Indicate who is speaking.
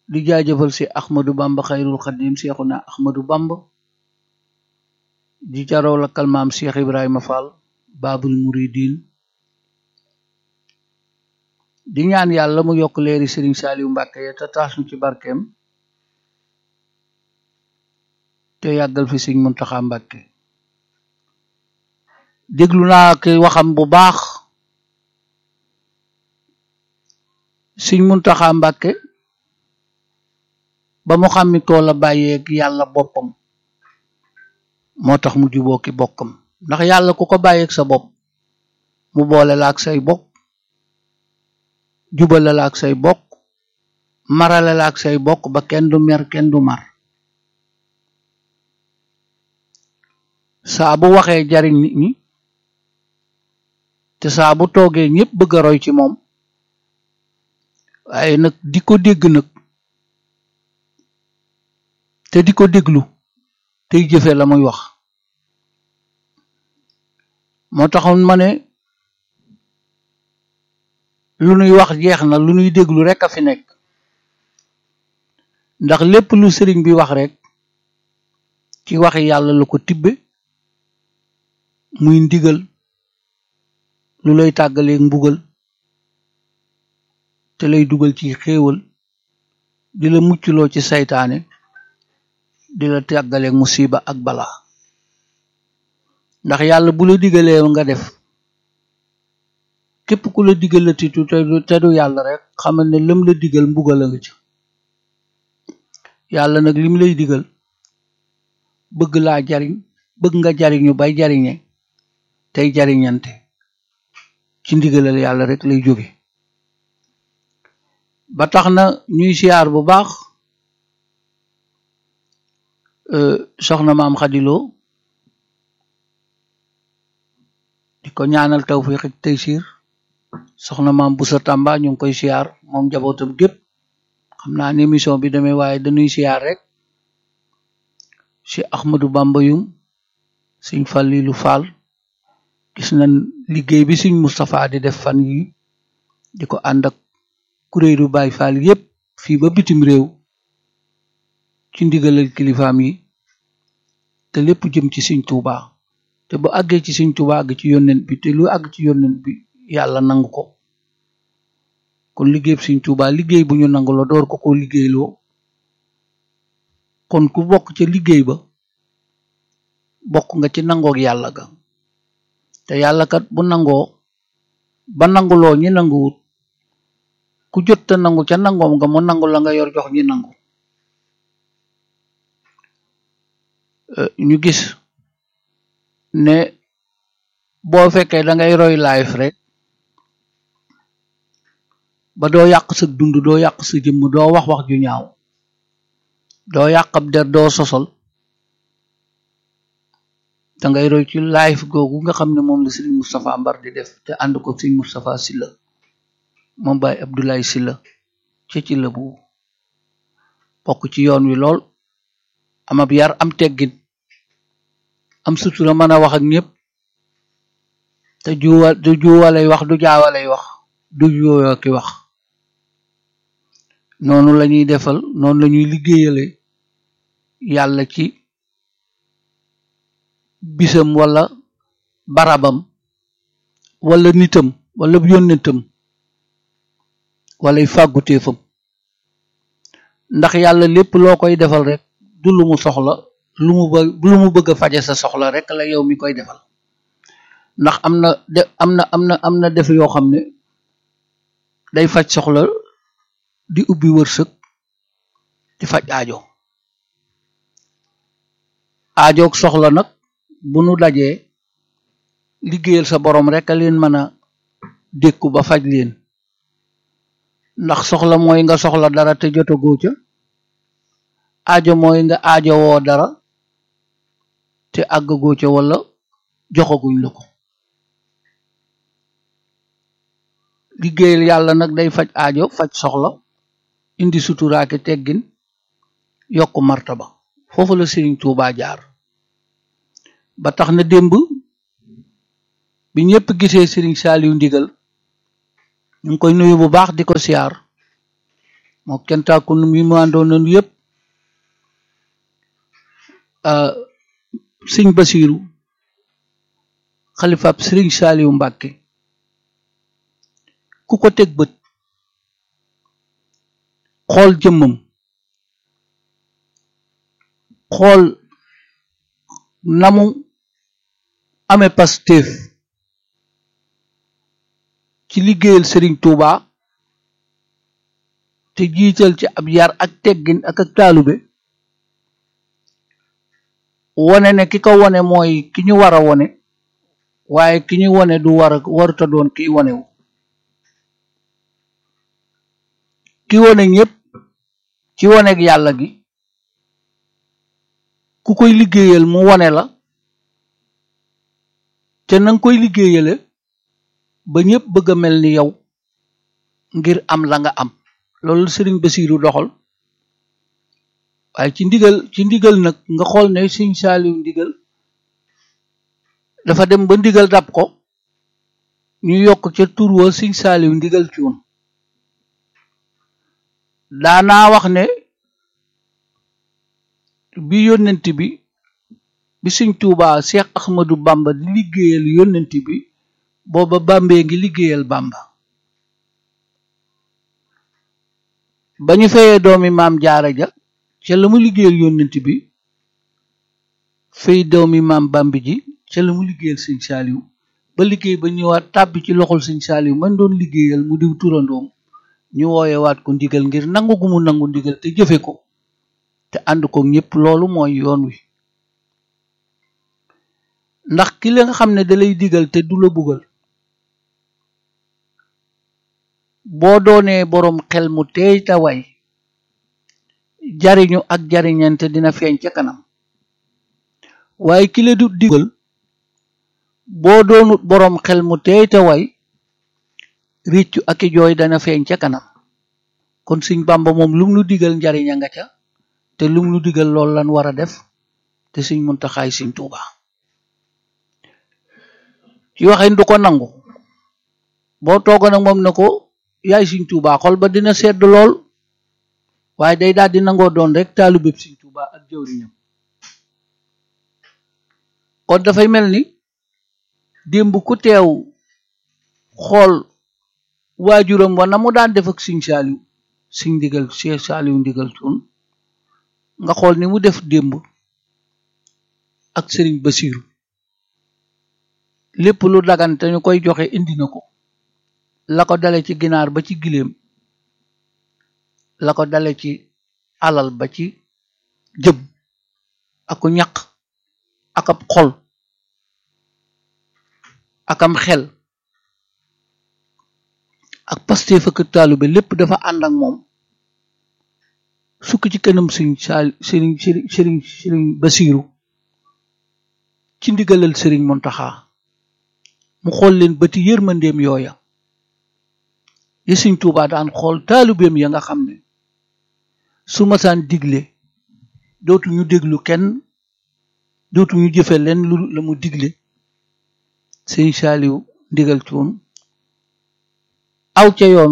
Speaker 1: di jaajëfal si Ahmadou Bamba xayrul xadim Seexuna Ahmadou Bamba di jaraw la kalmaam Cheikh Ibrahima Fall Babul Muridin di ñaan yàlla mu yokk leeri Serigne Saliou Mbàkke ya te taas ñu ci barkeem te yàggal fi Serigne Muntaxa Mbàkke déglu naa ki waxam bu baax Serigne Muntaxa Mbàkke ba mu xammi koo la bàyyeeg yàlla boppam moo tax mu juboo ki bokkam ndax yàlla ku ko bàyyeeg sa bopp mu boole la ak say bokk jubale la ak say bokk marale la ak say bokk ba kenn du mer kenn du mar saa bu waxee jariñ nit ñi te saa bu toogee ñépp bëgg a roy ci moom waaye nag di ko dégg nag te di ko déglu tey jëfe la muy wax moo taxoon ma ne lu nuy wax jeex na lu nuy déglu rek a fi nekk ndax lépp lu sëriñ bi wax rek ci waxi yàlla la ko tibbe muy ndigal lu lay tàggaleeg mbugal te lay dugal ci xéewal di la muccloo ci saytaane di la tàggaleeg musiba ak balaa ndax yàlla bu la digalee nga def képp ku la digal la titu te du yàlla rek xamal ne lëm la digal mbugal a nga ci yàlla nag lim lay digal bëgg laa jariñ bëgg nga jariñu bay jariñe tey jariñante ci ndigalal yàlla rek lay jóge ba tax na ñuy siyaar bu baax soxna maam xadiloo di ko ñaanal tawfiq ak taysiir soxna maam Busa Tamba ñu ngi koy siyaar moom njabootam gépp xam naa ne émission bi demee waaye dañuy siyaar rek si Ahmadou Bamba yum siñ Fallilu Fall gis nañ liggéey bi siñ Moustapha di def fan yi di ko ànd ak kuréelu Baay Fall yépp fii ba bitim réew ci ndigalal kilifaam yi te lépp jëm ci siñ Tuubaa te bu àggee ci siñ Tuubaa àgg ci yónnent bi te lu àgg ci yónnent bi yàlla nangu ko kon liggéey siñ Tuubaa liggéey bu ñu nangu la door ko ko liggéeyloo kon ku bokk ca liggéey ba bokk nga ci nangoog yàlla ga te yàlla kat bu nangoo ba nanguloo ñi nanguwut ku jot te nangu ca nangoom nga mu nangu la nga yor jox ñi nangu ñu gis ne boo fekkee da ngay roy life rek ba doo yàq sa dund doo yàq sa jëmm doo wax wax ju ñaaw doo yàq ab der doo sosol da ngay roy ci life googu nga xam ne moom la Serigne Moustapha Mbar di def te ànd ko Serigne Moustapha Sylla moom Baye Abdoulaye Sylla ca ci la bu bokk ci yoon wi lool am ab yar am teggin am sutura mën a wax ak ñëpp te juwa du juwalay wax du jaawalay wax du yooyo ki wax noonu la ñuy defal noonu la ñuy liggéeyale yàlla ci bisam wala barabam wala nitam wala yónnetam walay fàgguteefam ndax yàlla lépp loo koy defal rek du lu mu soxla lu mu ba lu mu bëgg a faje sa soxla rek la yow mi koy defal ndax am na de am na am na am na def yoo xam ne day faj soxla di ubbi wërsëg di faj aajo aajoog soxla nag bu nu dajee liggéeyal sa borom rek a leen mën a dékku ba faj leen ndax soxla mooy nga soxla dara te jotagoo ca aajo mooy nga aajo woo dara te àggagoo ca wala joxaguñ la ko liggéeyal yàlla nag day faj aajo faj soxla indi suturaake teggin yokk martaba foofu la Serigne Touba jaar ba tax na démb bi ñëpp gisee Serigne Saliou ndigal ñu ngi koy nuyu bu baax di ko siyaar moo kentaaku nu mi mu àndoon nañu yëpp sëñ Basiiru xalifaab sëriñ Saaliwu Mbàkke ku ko teg bët xool jëmmam xool namu amee Pastef ci liggéeyal sëriñ Tuuba te jiital ci ab yar ak teggin ak ak taalube wone ne ki ko wone mooy ki ñu war a wone waaye ki ñu wone du war a waruta doon kiy wonewu ki wone ñépp ci woneeg yàlla gi ku koy liggéeyal mu wone la te nanga koy liggéeyale ba ñépp bëgg a mel ni yow ngir am la nga am loolu sëriñ Basiiru doxal waaye ci ndigal ci ndigal nag nga xool ne sëñ Saaliw ndigal dafa dem ba ndigal dab ko ñu yokk ca tur wa sëñ Saaliw ndigal cuun daanaa wax ne bi yónnent bi bi sëñ Tuubaa Seex Ahmadu Bamba di liggéeyal yónnent bi booba Bàmbee ngi liggéeyal Bàmba ba ñu fayee doomi maam jaara ja ca la mu liggéeyal yónnent bi fay doomi maam Bàmbi ji ca la mu liggéeyal sëñ Saaliw ba liggéey ba ñëwaat tàbbi ci loxol sëñ Saaliw man doon liggéeyal mu diw turandoom ñu wooyewaat ko ndigal ngir nangu gu mu nangu ndigal te jëfe ko te ànd ko ñépp loolu mooy yoon wi ndax ki la nga xam ne da lay digal te du la bugal boo doonee boroom xel mu teey ta way jariñu ak jariñante dina feeñ ca kanam waaye ki la du digal boo doonut boroom xel mu teey ta way riccu ak i jooy dana feeñ ca kanam kon Sëñ Bàmba moom lum nu digal njariña nga ca te lum nu digal loolu lan war a def te Sëñ Muntaxaay Sëñ Tuuba ci waxin du ko nangu boo toogoon ak moom na ko yaay Sëñ Tuuba xol ba dina sedd lool waaye day daal di nangoo doon rek taalubéb Sëñ Tuuba ak jëwriñam kon dafay mel ni démb ku teew xool waajuram wa na mu daan def ak Sëñ Saaliw Sëñ ndigal Seex Saaliw ndigal cuun nga xool ni mu def démb ak Sëriñ Basiiru lépp lu dagan te ñu koy joxe indi na ko la ko dale ci ginaar ba ci giléem la ko dale ci alal ba ci jëb aku ñaq ak ab xol akam xel ak Pastef ak taalube lépp dafa ànd ak moom sukk ci kanam sëñ saal sëriñ sëriñ sëriñ Basiiru ci ndigalal sëriñ Muntaxa mu xool leen bëti yërmandeem yooya yi Sëñ Tuubaa daan xool taalibeem ya nga xam ne su masaan digle dootuñu déglu kenn dootuñu jëfe leen lu la mu digle Sëñ Saaliw ndigal cuun aw ca yoon